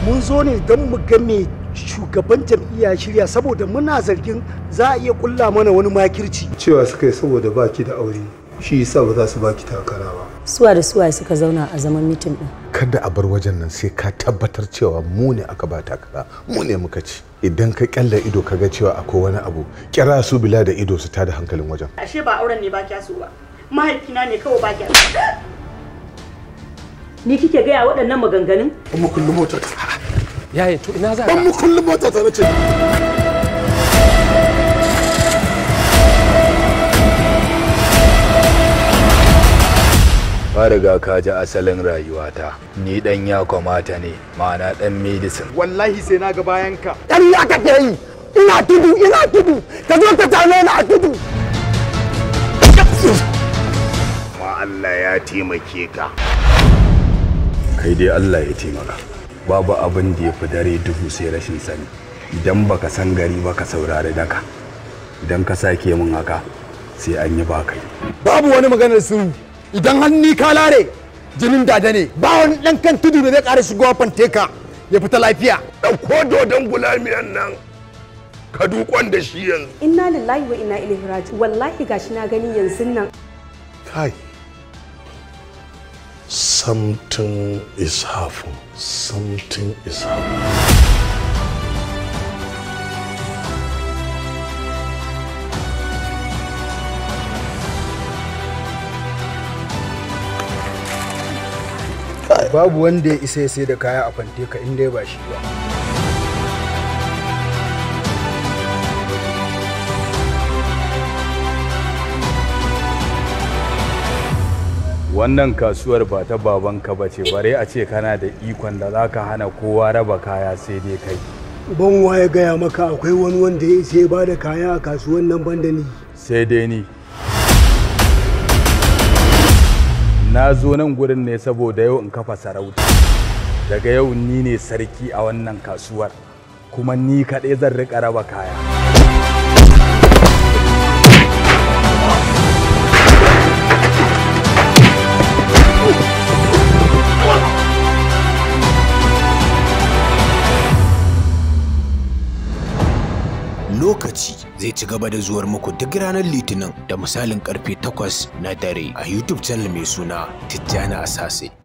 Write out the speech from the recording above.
mun zo ne don mu ga me shugaban jam'iyya shirya saboda muna zargin za a iya kulla mana wani makirci cewa suka yi saboda baki da aure shi yasa ba za su baki takara ba suwa da suwa suka zauna a zaman mitin din kada a bar wajen nan sai ka tabbatar cewa mu ne aka ba takara mu ne muka ci idan ka kyalla ido ka ga cewa akwai wani abu kira su bila da ido su tada hankalin wajen ashe ba auren ne ba kya so ba mahaifina ne kawai ba kya ni kike gaya waɗannan maganganun ban mu kullum mota ta yaya to ina za ban mu kullum mota ta nace ka riga ka ji asalin rayuwata ni dan ya kamata ne ma'ana dan medicine wallahi sai na ga bayan ka ƙarya kake yi ina tudu ina tudu ka zo ka same ni a tudu ma Allah ya taimake ka kai dai Allah ya taimaka babu abin da ya fi dare duhu sai rashin sani idan baka san gari ba ka saurari daka idan ka sake min haka sai an yi ba kai babu wani maganar sirru idan hanni ka lare jinin dada ne ba wani dan kan tudu da zai ƙara shigowa fanteka ya fita lafiya ɗauko dodon gulamiyan nan ka dukon da shi yanzu inna lillahi wa inna ilaihi raji wallahi gashi na gani yanzu nan kai something is happening something is happening babu wanda ya isa ya sai da kaya a fanteka in dai ba shi ba wannan kasuwar ba ta babanka ba ce bare a ce kana da ikon da za ka hana kowa raba kaya sai dai kai ban waye gaya maka akwai wani wanda ya isa ya bada kaya a kasuwan nan banda ni sai dai ni na zo nan gurin ne saboda yau in kafa sarauta daga yau ni ne sarki a wannan kasuwar kuma ni kaɗai zan riƙa raba kaya lokaci zai ci gaba da zuwar muku duk ranar litinin da misalin karfe 8 na dare a youtube channel mai suna tijjani asase